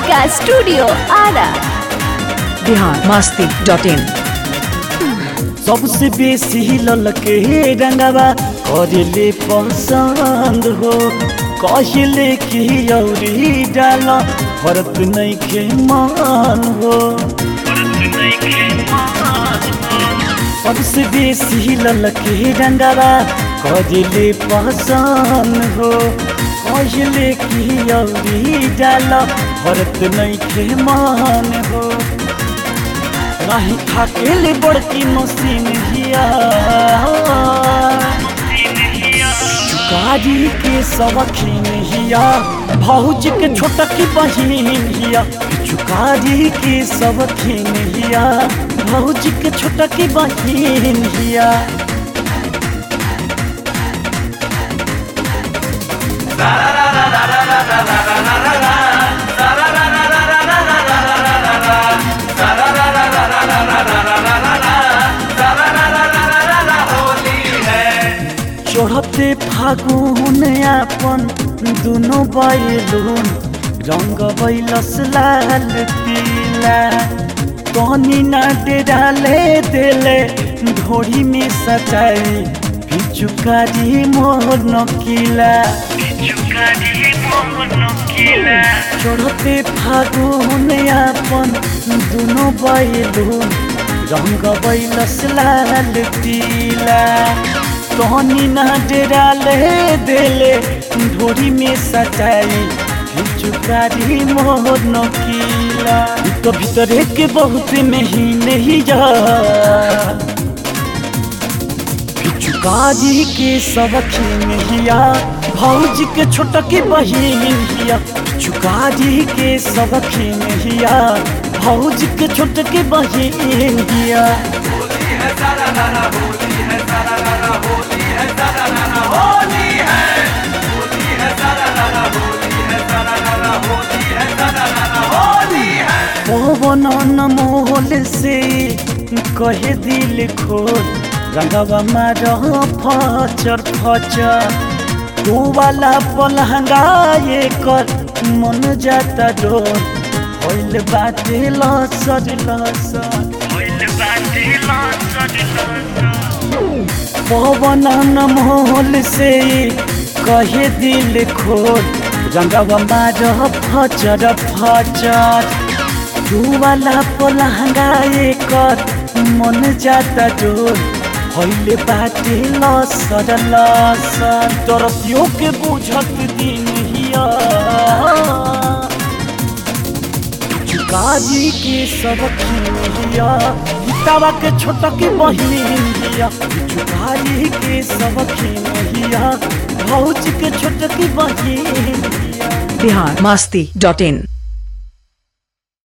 Kalika studio Ara Bihar Masti dot in सबसे बेसी ललके रंगवा करेले पसंद हो कहले कि औरी डाल फरक नहीं के मान हो सबसे बेसी ललके रंगवा करेले पसंद हो कहले कि औरी डाल फरक नहीं के मान हो नहीं थाकेले बड़की मशीन हिया चुकारी के सवखीन हिया भौज के छोटा की बहिन हिया चुकारी के सवखीन हिया भौज के छोटा की बहिन हिया चढ़ते फागुन आपन दुनो बैलून रंग बैलस लाल पीला कनी ना डाले देले ढोरी में सजाई पिचुकारी मोर नकीला चढ़ते फागुन आपन दुनो बैलून रंग बैलस लाल पीला कहनी ना डेराले देले ढोरी में सजाई चुकारी मोर नकीला तो भीतरे के बहुत नहीं नहीं जा चुकारी के सबखीन हिया भौज के छोटा के बहिन हिया चुकारी के सबखीन हिया भौज के छोटा के बहिन हिया पवन मोल से कहे दिल खोल रंगवा मार फचर फचर तू वाला पलहंगा ये कर मन जाता डोर होइल बाटे लसर लसर पवन मोल से कहे दिल खोल रंगवा मार फचर फचर तू वाला पलहंगा कर मन जाता डोर होइले बाटे लसर लसर तरतियों के बुझत दिन हिया चुकारी के सब हिया तवा के छोटा के बहिन हिया चुकारी के सब हिया भौज के छोटा की बहिन हिया बिहार मस्ती डॉट इन